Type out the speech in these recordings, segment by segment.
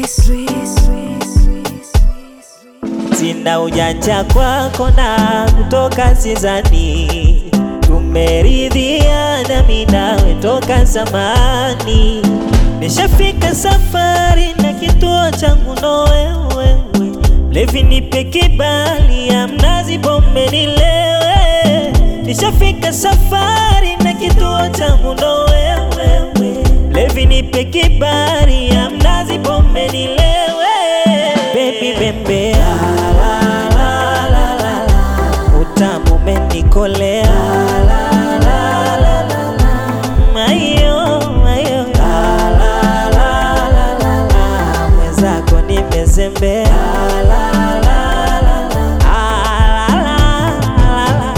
Sina ujanja kwako na kutoka sizani, tumeridhiana mimi nawe toka zamani. Nishafika safari na kituo changu ndo wewe, mlevi nipe kibali ya mnazi pombe nilewe. Nishafika safari na kituo changu ndo wewe, mlevi nipe kibali ya mnazi pombe nilewe. Baby bembea utamu umenikolea mayo mayo mwenzako nimezembea Ah, la, la, la.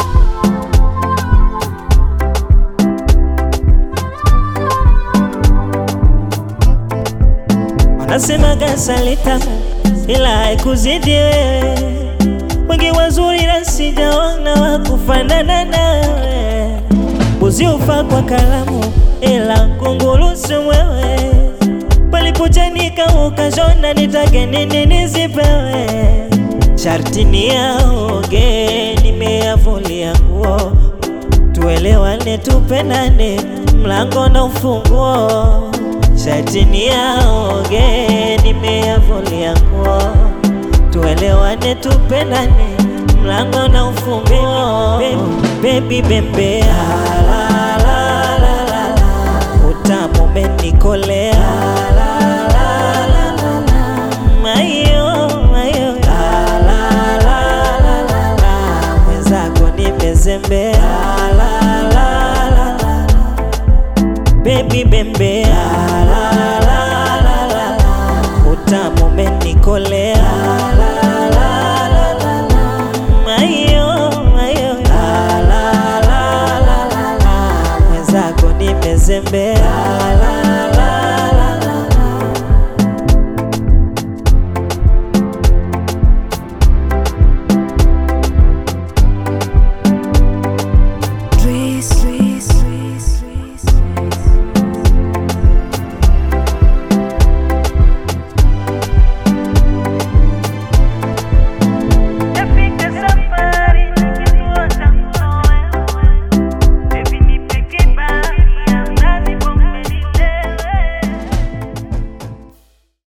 Wanasemaga asali tamu ila haikuzidi wewe, wengi wazuri na sijaona wa kufanana nawe. Mbuzi ufa kwa kalamu ila kunguru si mwewe, palipochanika ukashona, nitake nini nisipewe? Sharti ni yaoge, nimeyavulia nguo, tuelewane, tupendane, mlango na ufunguo Shati ni yaoge, nimeyavulia nguo, tuelewane, tupendane, mlango na ufunguo. Baby bembea, utamu umenikolea, mayo mayo, mwenzako nimezembea, baby bembea utamu umenikolea mayo mayo mwenzako nimezembea